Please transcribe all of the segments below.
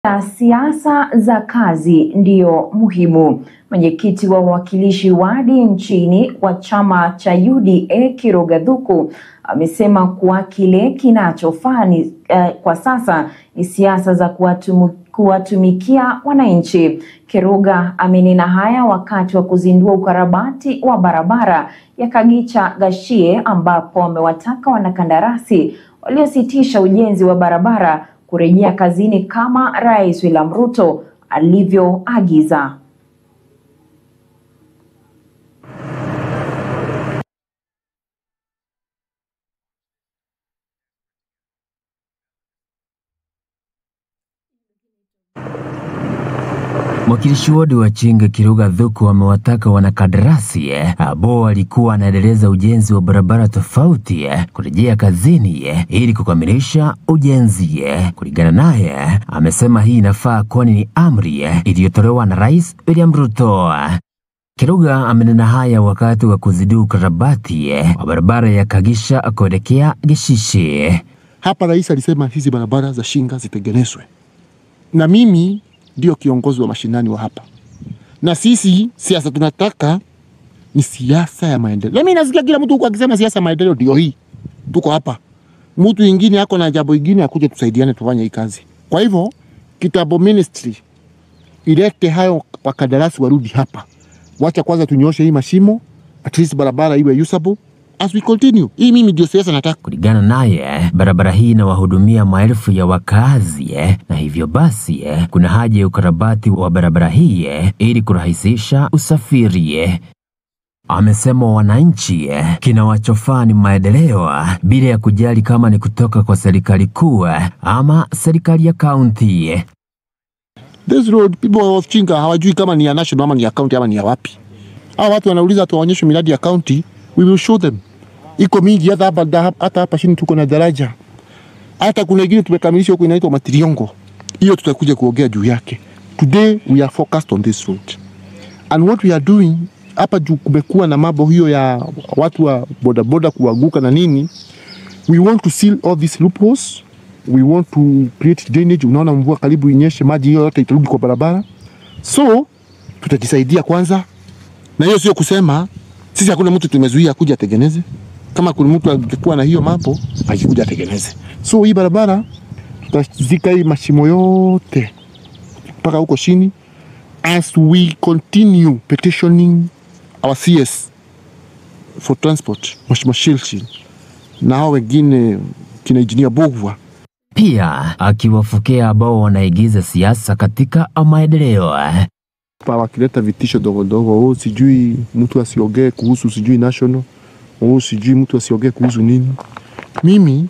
ya siasa za kazi ndiyo muhimu. Mwenyekiti wa wawakilishi wadi nchini wa chama cha UDA Kiroga Thuku amesema kuwa kile kinachofaa ni eh, kwa sasa ni siasa za kuwatumu, kuwatumikia wananchi. Kiruga amenena haya wakati wa kuzindua ukarabati wa barabara ya Kagicha Gashie ambapo amewataka wanakandarasi waliositisha ujenzi wa barabara kurejea kazini kama Rais William Ruto alivyoagiza. Mwakilishi wadi wa Chinga Kiruga Thuku amewataka wanakandarasi eh, ambao walikuwa wanaendeleza ujenzi wa barabara tofauti eh, kurejea kazini eh, ili kukamilisha ujenzi eh. Kulingana naye, amesema hii inafaa kwani ni amri eh, iliyotolewa na Rais William Ruto. Kiruga amenena haya wakati wa kuzindua ukarabati eh, wa barabara ya Kagisha kuelekea Gishishi. Hapa rais alisema hizi barabara za Shinga zitengenezwe, na mimi ndio kiongozi wa mashinani wa hapa, na sisi siasa tunataka ni siasa ya maendeleo. Mimi nasikia kila mtu huko akisema siasa ya maendeleo ndio hii. Tuko hapa, mtu ingine ako na jambo ingine, akuje tusaidiane tufanye hii kazi. Kwa hivyo kitambo ministry ilete hayo wakandarasi warudi hapa, wacha kwanza tunyoshe hii mashimo, at least barabara iwe usable as we continue. Hii mimi ndio siasa nataka. Kulingana naye, barabara hii inawahudumia maelfu ya wakazi eh, na hivyo basi eh, kuna haja ya ukarabati wa barabara hii eh, ili kurahisisha usafiri eh. Amesema wananchi eh, kinawachofaa ni maendeleo ah, bila ya kujali kama ni kutoka kwa serikali kuu eh, ama serikali ya kaunti eh. This road people of Chinga hawajui kama ni ya national ama ni ya county ama ni ya wapi. Hao watu wanauliza tuwaonyeshe miradi ya county, we will show them. Iko mingi hata hapa da- hata hapa chini tuko na daraja. Hata kuna ingine tumekamilisha huko inaitwa Matiriongo. Hiyo tutakuja kuongea juu yake. Today we are focused on this road. And what we are doing hapa juu kumekuwa na mambo hiyo ya watu wa bodaboda kuanguka na nini. We want to seal all these loopholes. We want to create drainage. Unaona mvua karibu inyeshe, maji hiyo yote itarudi kwa barabara. So tutajisaidia kwanza, na hiyo sio kusema sisi hakuna mtu tumezuia kuja atengeneze. Kama kuna mtu angekuwa na hiyo mambo akikuja atengeneze. So hii barabara tutazika hii mashimo yote mpaka huko chini, as we continue petitioning our CS for transport, Mheshimiwa Shilchi na hao wengine kina engineer Bogwa Pia akiwafukia ambao wanaigiza siasa katika maendeleo eh. pa wakileta vitisho dogo dogo, oh, sijui mtu asiongee kuhusu sijui national, oh, sijui mtu asiongee kuhusu nini. Mimi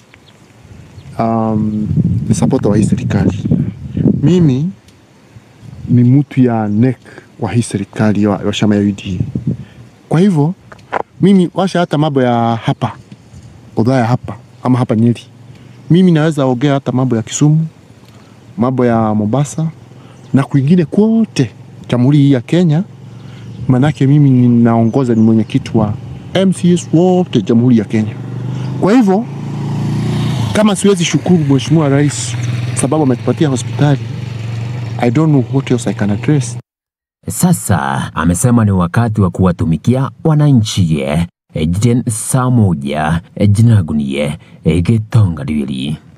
um, ni supporter wa hii serikali. Mimi ni mtu ya NEC wa hii serikali wa, wa chama ya UDA. Kwa hivyo mimi washa hata mambo ya hapa Othaya hapa ama hapa Nyeri, mimi naweza ongea hata mambo ya Kisumu, mambo ya Mombasa na kwingine kwote jamhuri hii ya Kenya, manake mimi ninaongoza, ni mwenyekiti wa MCS wote jamhuri ya Kenya. Kwa hivyo kama siwezi shukuru Mheshimiwa Rais sababu ametupatia hospitali, I don't know what else I can address. Sasa amesema ni wakati wa kuwatumikia wananchi eh. Ejiten saa moja ejinagunie egetonga liwili